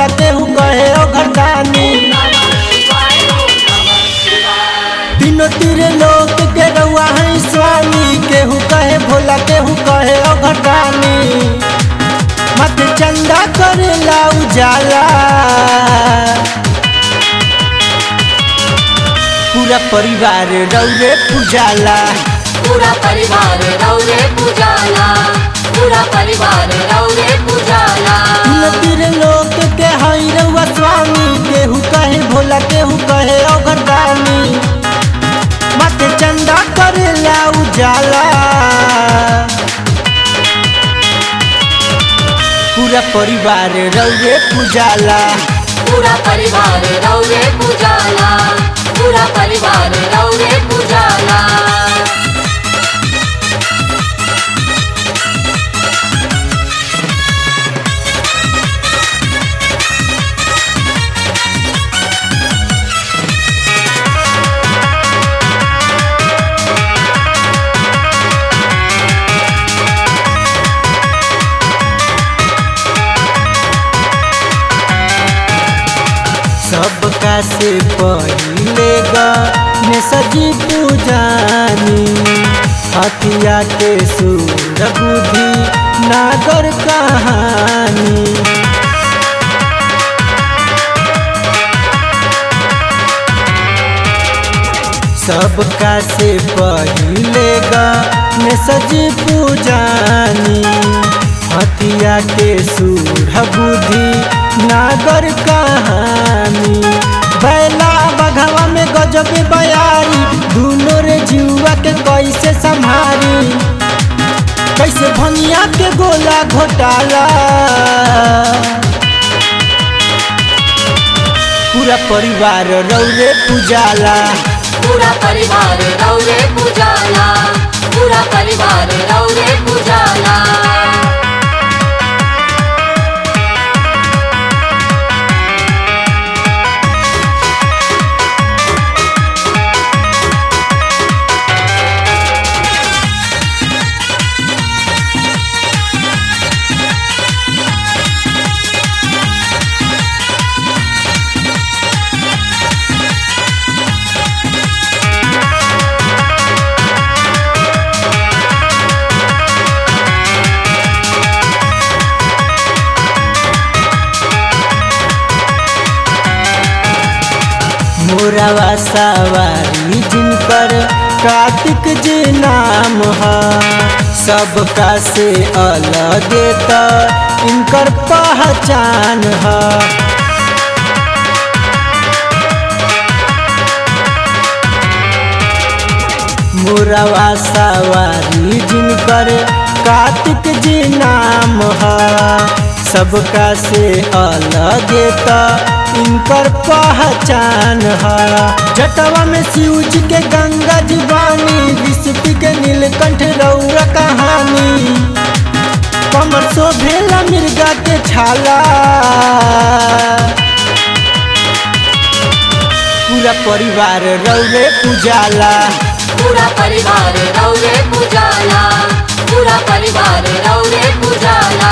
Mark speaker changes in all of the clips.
Speaker 1: भोला केहू कहे ओ घरदानी तीनों तीरे लोक के रउआ है स्वामी केहू कहे भोला केहू कहे ओ घरदानी मत चंदा करेला उजाला पूरा परिवार रौरे पूजाला
Speaker 2: पूरा परिवार रौरे पूजाला पूरा परिवार रौरे पूजाला
Speaker 1: तीनों तीरे लोक के हई रउआ स्वामी केहू कहे भोला केहू कहे ओ घरदानी मत चंदा करेला उजाला पूरा परिवार रौरे पूजाला
Speaker 2: पूरा परिवार रौरे पूजाला पूरा परिवार रौरे पूजाला
Speaker 1: सबका से पहिले ने सजी पूजानी हथिया के सूर बुद्धि नागर कहानी सबका से पहिले ने सजी पूजानी हथिया के सूर बुद्धि नागर कहानी बैला बघवा में गजब बयारी दूनो रे जुआ के कैसे संभारी कैसे भनिया के गोला घोटाला पूरा परिवार रौरे पूजाला
Speaker 2: पूरा परिवार रौरे पूजाला पूरा परिवार रौरे पूजाला
Speaker 1: मोरावा सवारी जिनकर कार्तिक जी नाम है सबका से अलग त इनकर पहचान है मोरावा सवारी जिनकर कार्तिक जी नाम है सबका से अलग त इनकर पहचान है जटवा में शिव जी के गंगा जी वाणी विष्णु के नीलकंठ रौरा कहानी कमर शोभेला मिर्गा के छाला पूरा परिवार रौरे पूजाला
Speaker 2: पूरा परिवार रौरे पूजाला पूरा परिवार रौरे पूजाला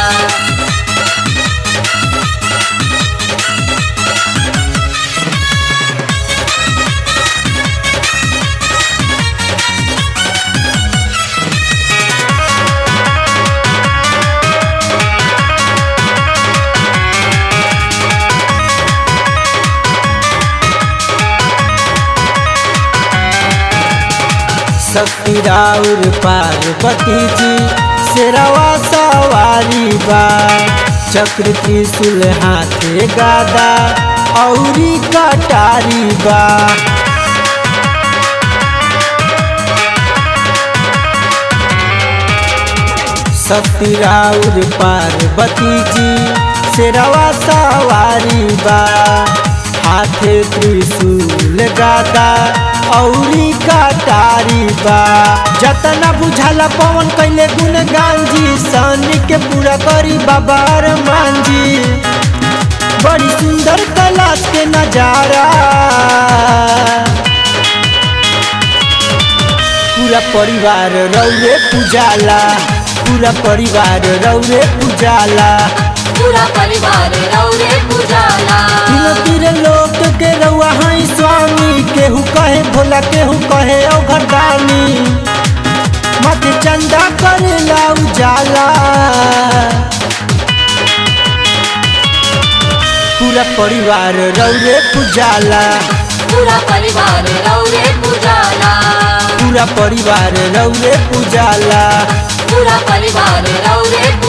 Speaker 1: शक्ति राउर पार्वती जी शेरवा सवारी बा चक्र त्रिशूल हाथे गादा औरी कटारी बा शक्ति राउर पार्वती जी शेरवा सवारी बा हाथे त्रिशूल गादा औरी कटारी बा जतना बुझाला पवन कैले गुणगान जी सनी के पूरा करी बाबा अरमान जी बड़ी सुंदर कैलाश के नजारा पूरा परिवार रौरे पूजाला पूरा परिवार रौरे पूजाला
Speaker 2: पूरा परिवार रौरे पूजाला
Speaker 1: तीनों तीर लोक के रउआ हई स्वामी केहू कहे भोला केहू कहे औघटानी मत चंदा करेला उजाला पूरा परिवार रौरे पुजाला
Speaker 2: पूरा परिवार रौरे पूजाला
Speaker 1: पूरा परिवार रौरे पुजाला
Speaker 2: पूरा परिवार रौरे